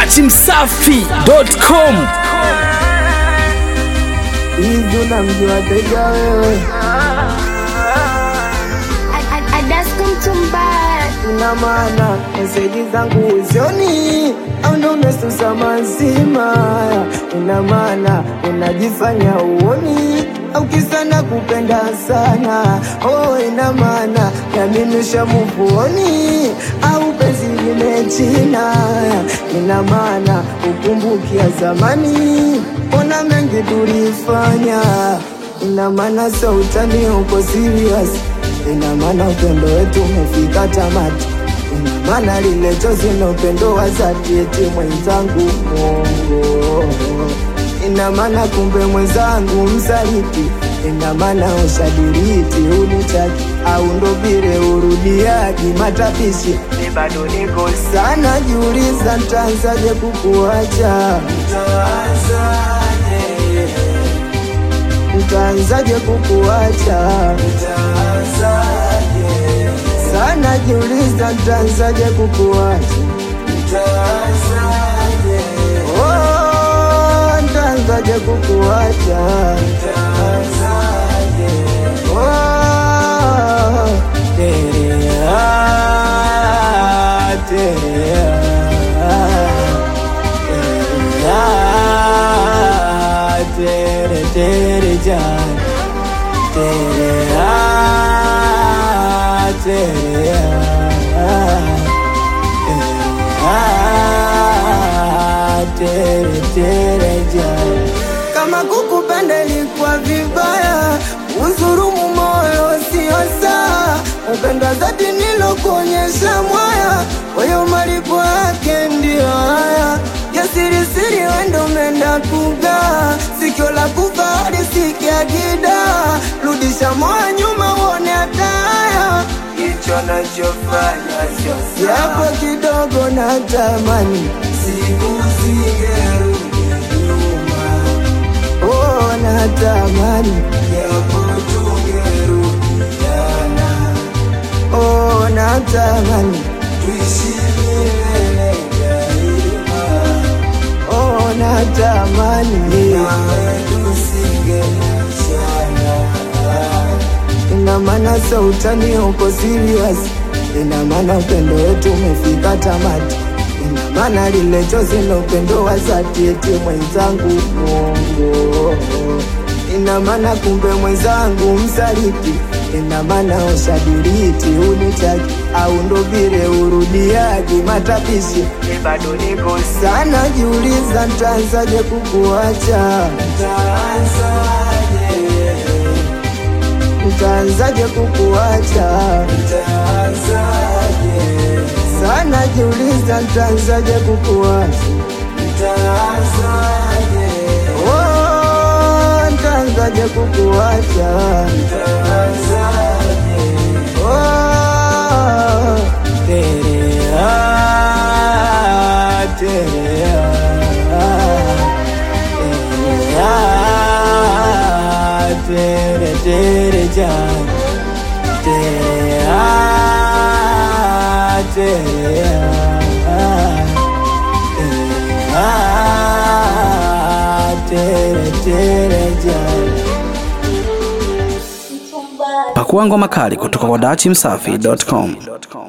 dachimsafi.com hivi unamjua Tega wewe? Ina maana meseji zangu uzioni au ndo umesusa mazima? Ina maana unajifanya uoni au kisa na kupenda sana? Oh, ina maana nami nishamuvuoni au penzi limechina? Ina maana ukumbukia zamani, ona mengi tulifanya. Ina maana so utani uko serious ina maana upendo wetu umefika tamati, ina maana lile chozi na upendo wa dhati, eti mwenzangu Mungu, ina maana kumbe mwenzangu msaliti, ina maana ushadiriti unitaki au ndo vile urudiaji matapishi, ni bado niko sana, jiuliza ntaanzaje kukuacha, ntaanzaje kukuacha sana jiuliza ntaanzaje kukuacha Oh, ntaanzaje kukuacha Oh, terea, terea, terea, tere, tere, jaan. Terea, terea, terea, tere, tere, jaan. Kama kukupenda ilikuwa vibaya, uzurumu moyo sio saa. Upendo dhati nilokuonyesha mwaya, wewe malipo yake ndio haya. Jasiri siri wendo umeenda kugaa, sikio la kufahari sikia gida, rudisha moyo nyuma uone hataya. Hicho nachofanya sio yapo kidogo na tamani siku zingerudi nyuma Oh, natamani japo tungerudiana. Oh, natamani tuishi milele daima. Oh, natamani nawe tusingeachana. Ina maana so utani uko serious, ina maana upendo wetu umefika tamati, ina maana lile chozi na upendo wa dhati, eti mwenzangu Mungu, ina maana kumbe mwenzangu msaliti, ina maana ushadiriti unitaki au ndo vile urudiaji matapishi, ni bado niko sana, jiuliza ntaanzaje kukuacha, ntaanzaje nitaanzaje kukuacha? Sana jiuliza, nitaanzaje kukuacha? Oh, nitaanzaje kukuacha? Oh, terea, terea, terea, tere, tere, jaan. Terea, terea, terea, tere, tere, jaan. pakua ngoma kali kutoka kwa dachimsafi.com